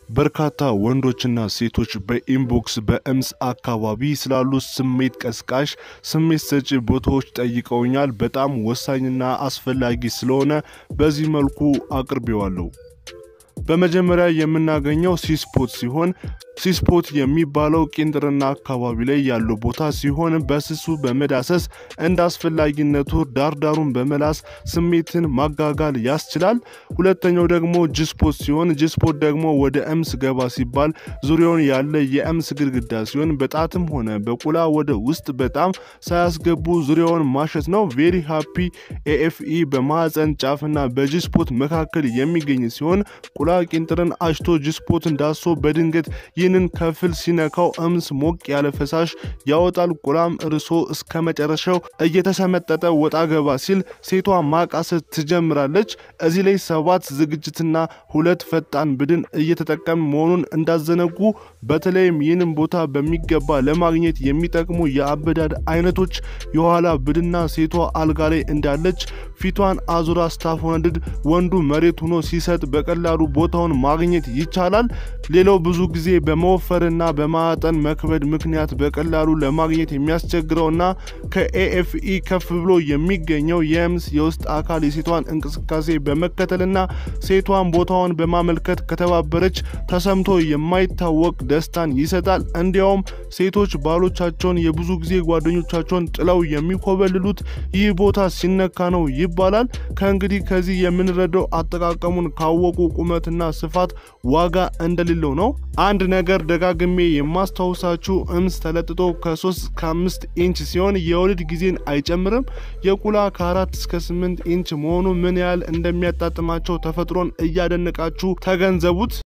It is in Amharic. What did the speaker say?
በርካታ ወንዶችና ሴቶች በኢንቦክስ በእምስ አካባቢ ስላሉ ስሜት ቀስቃሽ ስሜት ሰጪ ቦታዎች ጠይቀውኛል። በጣም ወሳኝና አስፈላጊ ስለሆነ በዚህ መልኩ አቅርቤዋለሁ። በመጀመሪያ የምናገኘው ሲስፖት ሲሆን ሲስፖት የሚባለው ቄንጥርና አካባቢ ላይ ያለው ቦታ ሲሆን በስሱ በመዳሰስ እንደ አስፈላጊነቱ ዳርዳሩን በመላስ ስሜትን ማጋጋል ያስችላል። ሁለተኛው ደግሞ ጅስፖት ሲሆን ጅስፖት ደግሞ ወደ እምስ ገባ ሲባል ዙሪያውን ያለ የእምስ ግድግዳ ሲሆን በጣትም ሆነ በቁላ ወደ ውስጥ በጣም ሳያስገቡ ዙሪያውን ማሸት ነው። ቬሪ ሃፒ ኤኤፍኢ በማህፀን ጫፍና በጅስፖት መካከል የሚገኝ ሲሆን ቁላ ቄንጥርን አሽቶ ጅስፖትን ዳሶ በድንገት ይህንን ከፍል ሲነካው እምስ ሞቅ ያለ ፈሳሽ ያወጣል። ቁላም እርሶ እስከ መጨረሻው እየተሰመጠጠ ወጣ ገባ ሲል ሴቷ ማቃሰት ትጀምራለች። እዚህ ላይ ሰባት ዝግጅትና ሁለት ፈጣን ብድን እየተጠቀም መሆኑን እንዳዘነጉ። በተለይም ይህንን ቦታ በሚገባ ለማግኘት የሚጠቅሙ የአበዳድ አይነቶች የኋላ ብድና ሴቷ አልጋ ላይ እንዳለች ፊቷን አዙራ ስታፎነድድ ወንዱ መሬት ሆኖ ሲሰጥ በቀላሉ ቦታውን ማግኘት ይቻላል። ሌላው ብዙ ጊዜ በመወፈርና በማጠን መክበድ ምክንያት በቀላሉ ለማግኘት የሚያስቸግረውና ከኤኤፍኢ ከፍ ብሎ የሚገኘው የእምስ የውስጥ አካል የሴቷን እንቅስቃሴ በመከተልና ሴቷን ቦታውን በማመልከት ከተባበረች ተሰምቶ የማይታወቅ ደስታን ይሰጣል። እንዲያውም ሴቶች ባሎቻቸውን የብዙ ጊዜ ጓደኞቻቸውን ጥለው የሚኮበልሉት ይህ ቦታ ሲነካ ነው ይባላል። ከእንግዲህ ከዚህ የምንረዳው አጠቃቀሙን ካወቁ ቁመትና ስፋት ዋጋ እንደሌለው ነው። አንድ ነገር ደጋግሜ የማስታውሳችሁ እምስ ተለጥጦ ከ3 እስከ 5 ኢንች ሲሆን የወሊድ ጊዜን አይጨምርም። የቁላ ከ4 እስከ 8 ኢንች መሆኑ ምን ያህል እንደሚያጣጥማቸው ተፈጥሮን እያደነቃችሁ ተገንዘቡት።